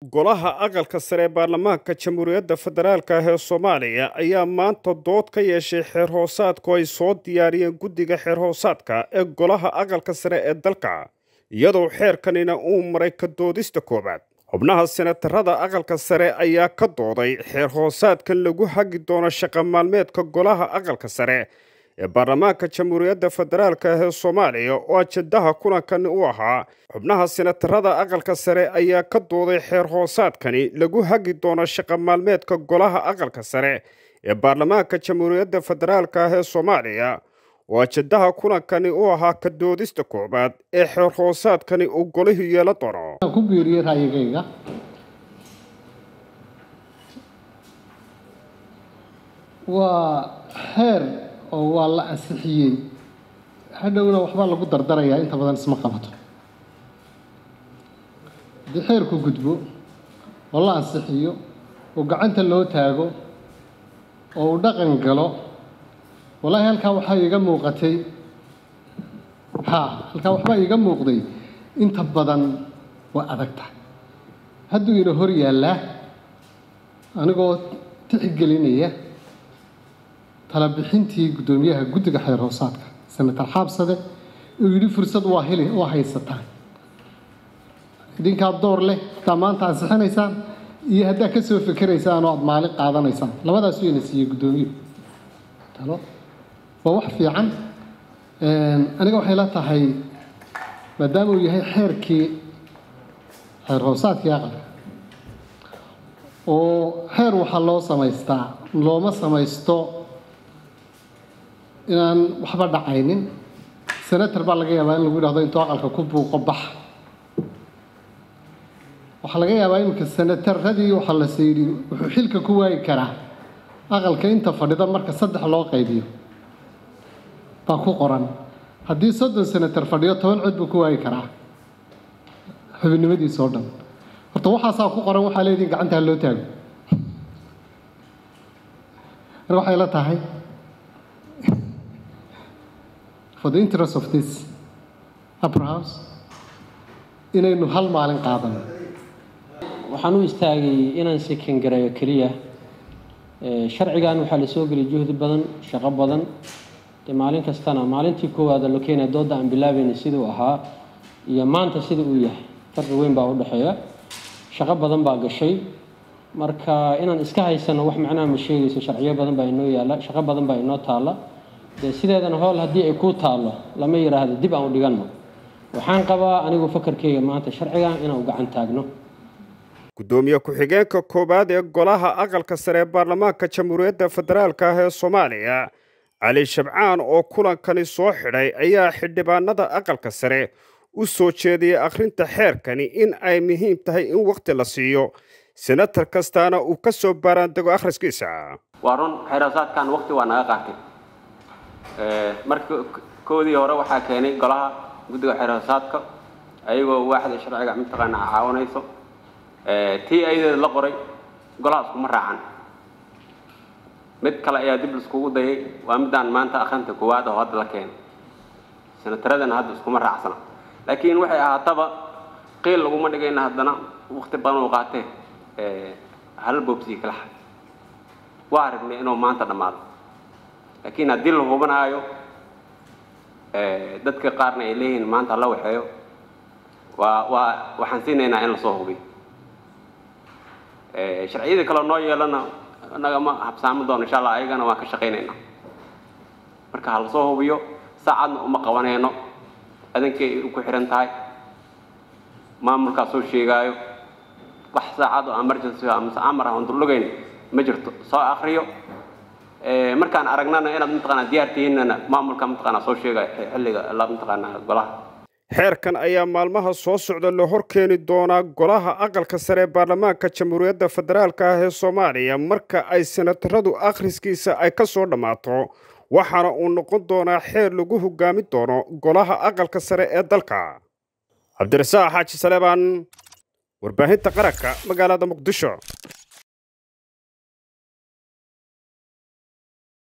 golaha aqalka sare ee baarlamaanka jamhuuriyadda federaalk ah ee soomaaliya ayaa maanta dood ka yeeshay xeer hoosaadku ay soo diyaariyeen guddiga xeer hoosaadka ee golaha aqalka sare ee dalka iyadoo xeerkanina uu maray ka doodista koowaad xubnaha senatarada aqalka sare ayaa ka dooday xeer hoosaadkan lagu hagi doono shaqa maalmeedka golaha aqalka sare ee baarlamaanka jamhuuriyadda federaalk ah ee soomaaliya oo ajendaha kulankani u ahaa xubnaha senatarada aqalka sare ayaa ka dooday xeer hoosaadkani lagu hagi doono shaqa maalmeedka golaha aqalka sare ee baarlamaanka jamhuuriyadda federaalk ah ee soomaaliya oo ajendaha kulankani u ahaa ka doodista koowaad ee xeer hoosaadkani uu golahu yeela doono ku biiriyey ra'yigayga waa xeer oo waa la ansixiyey hadhowna waxbaa lagu dardarayaa inta badan isma qabato haddii xeerku gudbo oo la ansixiyo oo gacanta loo taago oo uu dhaqan galo wallaahi halkaa waxaa iiga muuqatay haa halkaa waxbaa iiga muuqday inta badan waa adag tahay hadduu ina hor yaallaa anigoo tixgelinaya talabixintii guddoomiyaha guddiga xeer hoosaadka senator xaabsade uu yidhi fursad waa heli waa haysataan idinkaa door leh haddaa maanta ansixinaysaan iyo haddaa ka soo fikeraysaan oo aada maalin qaadanaysaan labadaas wayna siiyey guddoomiyuhu talo waa wax fiican aniga waxay la tahay maadaama uu yahay xeerkii xeer hoosaadkii aqalka oo xeer waxaa loo samaystaa looma samaysto inaan waxba dhacaynin senator baa laga yaabaa in lagu yidhahdo intuu aqalka ku buuqo bax waxaa laga yaabaa iminka senataradii waxaa la sayidhi wuxuu xilka ku waayi karaa aqalka inta fadhida marka saddex loo qaybiyo baa ku qoran haddii soddon senator fadhiyo toban cod buu ku waayi karaa xubinnimadiisa oo dhan horta waxaasaa ku qoran waxaa leedihin gacantaa loo taago marka waxay la tahay for the interest of this upper house inaynu hal maalin qaadano waxaan u istaagay inaan sekan gareeyo keliya sharcigan waxaa la soo geliyay juhdi badan shaqo badan dee maalin kastana maalintii koowaada lo keenaya dooda aan bilaabayna siduu ahaa iyo maanta sida uu yahay farqi weyn baa u dhexeeya shaqo badan baa gashay marka inaan iska haysano wax macnaha ma sheegayso sharciyo badan baa inoo yaalla shaqo badan baa inoo taalla dee sideedana howl haddii ay kuu taallo lama yidhaahdo dib aan u dhiganno waxaan qabaa anigu fakarkeyga maanta sharcigan inaan u gacan taagno guddoomiye ku-xigeenka koowaad ee golaha aqalka sare ee baarlamaanka jamhuuriyadda federaalk ah ee soomaaliya cali shabcaan oo kulankani soo xidhay ayaa xildhibaanada aqalka sare u soo jeediyey akhrinta xeerkani in ay muhiim tahay in wakhti la siiyo senatar kastaana uu ka soo baaraandego akhriskiisa waa run xeerhoosaadkan waqti waa naga qaatay marka koodii hore waxaa keenay golaha guddiga xeerhoosaadka ayagoo waaxda sharciga mataqaana caawinayso tii ayadeeda la qoray golaha iskuma raacan mid kale ayaa dib laiskugu dayay waa midaan maanta akhrinta koowaad oo hadda la keenay senataradana hadda iskuma raacsana laakiin waxay ahaataba qiil laguma dhigayna haddana waqti badan uu qaatee hal boobsii kala xad waa aragnay inuu maanta dhammaado laakiin haddii la hubanaayo dadka qaarna ay leeyihiin maanta la waxeeyo waa waa waxaan siinaynaa in lasoo hubiyo sharciyadii kaleo noo yeelana nagama habsaami doono insha allah ayagana waan ka shaqaynaynaa marka ha lasoo hubiyo saacadna uma qabanayno adankay ku xihan tahay maamulkaa soo sheegaayo wax saacad oo emergency amase amar ah oon dullugayn ma jirto soo akriyo markaan aragnana inaad mataqaanaa diyaar tihiinna maamulka mataqaanaa soo sheegaayo xilliga la mataqaanaa golaha xeerkan ayaa maalmaha soo socda la hor keeni doonaa golaha aqalka sare ee baarlamaanka jamhuuriyadda federaalk ah ee soomaaliya marka ay senataradu akhriskiisa ay ka soo dhammaato waxaana uu noqon doonaa xeer lagu hogaami doono golaha aqalka sare ee dalka cabdirasaaq xaaji saleebaan warbaahinta qaranka magaalada muqdisho